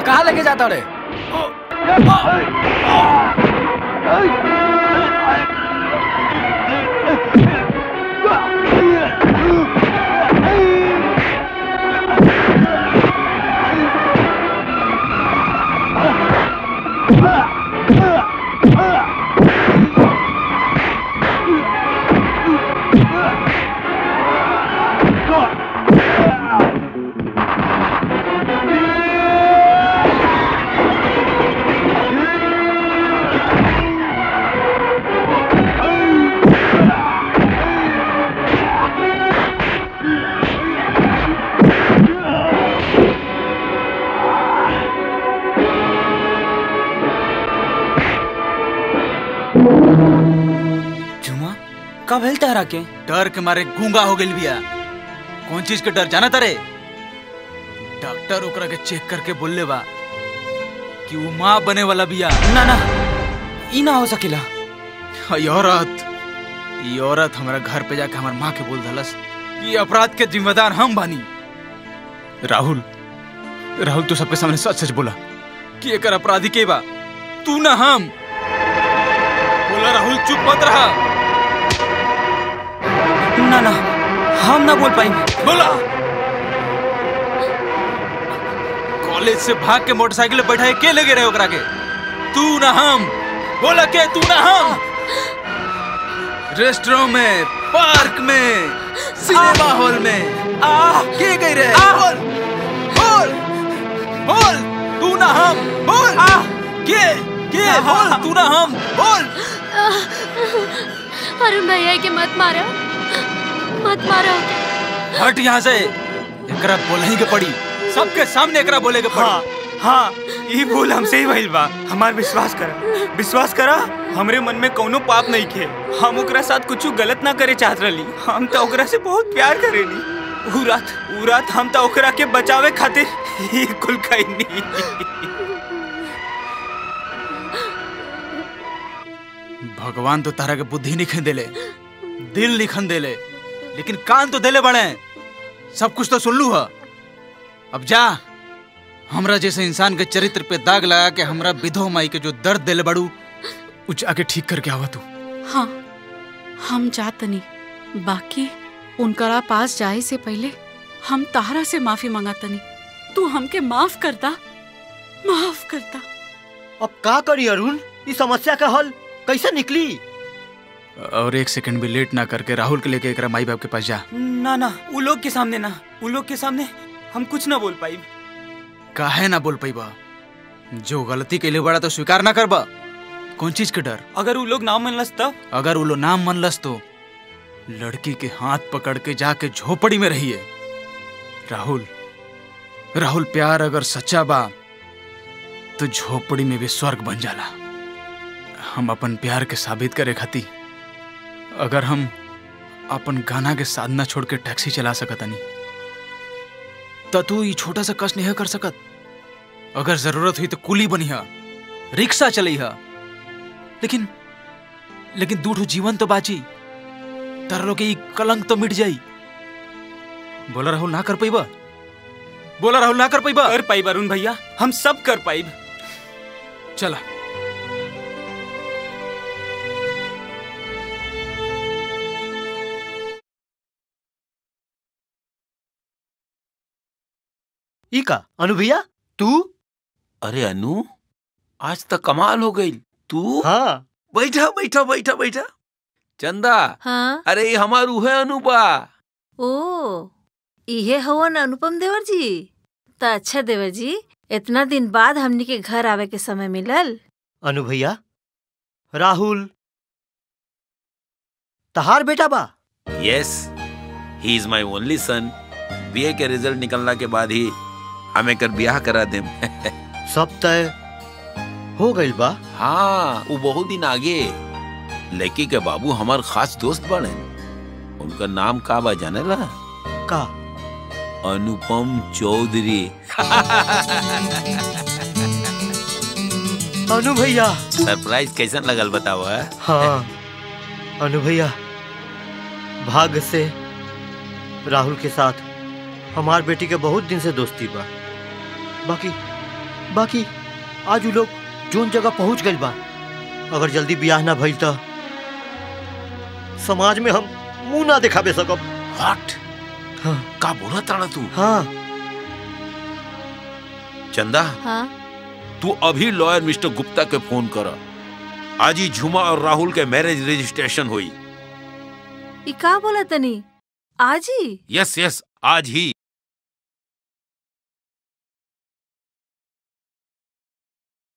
कहाँ लेके जाता रे झुमा कब हेल तहरा के डर के मारे गूंगा हो गई बिया कौन चीज के डर जाना तारे डॉक्टर ओकरा के चेक करके बोलले बा कि वो माँ बने वाला बिया ना ना ई ना हो सकेला ई औरत ई औरत हमारा घर पे जाके हमार माँ के बोल दलस ये अपराध के जिम्मेदार हम बानी राहुल राहुल तू सबके सामने सच सच बोला कि एकर अपराधी के बा तू ना हम बोला राहुल चुप मत रहा ना ना हम ना बोल पाएंगे बोला कॉलेज से भाग के मोटरसाइकिल पे बैठाए के लगे रहे ओकरा के तू ना हम बोला के तू ना हम रेस्टोरेंट में पार्क में सिनेमा हॉल में आ के गई रहे बोल बोल बोल तू ना हम बोल के के बोल तू ना हम बोल अरुण भैया के मत मारो मत मारो हट यहाँ से एकरा बोलही के पड़ी सबके सामने एकरा बोले के पड़ी हाँ हाँ ई भूल हमसे ही भइल बा हमार विश्वास करा विश्वास करा हमरे मन में कौनो पाप नहीं खे हम ओकरा साथ कुछ गलत ना करे चाहत रही हम तो ओकरा से बहुत प्यार करेनी ऊ रात ऊ रात हम तो ओकरा के बचावे खातिर ही कुल कईनी भगवान तो तारा के बुद्धि निखन देले दिल निखन देले लेकिन कान तो देले बड़े सब कुछ तो सुन लू है अब जा हमरा जैसे इंसान के चरित्र पे दाग लगा के हमरा विधो माई के जो दर्द देले बड़ू उच आके ठीक करके आवा तू हाँ हम जातनी बाकी उनकरा पास जाए से पहले हम तारा से माफी मंगातनी तू हमके माफ करता माफ करता अब का करी अरुण इस समस्या का हल कैसे निकली और एक सेकंड भी लेट ना करके राहुल के लेके एकरा माई बाप के पास जा ना ना उ लोग के सामने ना उ लोग के सामने हम कुछ ना बोल पाई काहे ना बोल पैबा जो गलती के लिए बड़ा तो स्वीकार ना करबा कौन चीज के डर अगर उ लोग ना मनलस तब अगर वो लो नाम मनलस तो लड़की के हाथ पकड़ के जाके झोपड़ी में रहिए राहुल राहुल प्यार अगर सच्चा बा तो झोपड़ी में भी स्वर्ग बन जाला हम अपन प्यार के साबित करे खाती अगर हम अपन गाना के साधना छोड़ के टैक्सी चला सकतनी त तू ई छोटा सा कष्ट नहीं कर सकत अगर जरूरत हुई तो कुली बनिहा रिक्शा चलैहा लेकिन लेकिन दूठो जीवन तो बाची तारा लोग के ई कलंक तो मिट जाई बोला राहुल ना कर पैबा बोला राहुल ना कर पैबा कर पाई अरुण भैया हम सब कर पाई चला ई का अनु भैया तू अरे अनु आज तक कमाल हो गई तू हाँ बैठा बैठा बैठा बैठा चंदा हाँ अरे ये हमार उहे अनुपा ओ इहे हवन अनुपम देवर जी त अच्छा देवर जी इतना दिन बाद हमनी के घर आवे के समय मिलल अनु भैया राहुल तहार बेटा बा yes he is my only son BA के रिजल्ट निकलना के बाद ही हमें कर ब्याह करा देम सब तय हो गइल बा हाँ वो बहुत दिन आगे लड़की के बाबू हमार खास दोस्त बने उनका नाम का बा जाने ला का अनुपम चौधरी अनु भैया सरप्राइज कैसन लगल बताओ है? हाँ अनु भैया भाग्य से राहुल के साथ हमार बेटी के बहुत दिन से दोस्ती बा बाकी बाकी आज उ लोग जोन जगह पहुंच गइल बा अगर जल्दी ब्याह ना भइल त समाज में हम मुंह ना दिखावे सकब हट हाँ का बोला ताड़ा तू हाँ चंदा हाँ तू अभी लॉयर मिस्टर गुप्ता के फोन कर आज ही झुमा और राहुल के मैरिज रजिस्ट्रेशन हुई ई का बोला तनी आज ही यस यस आज ही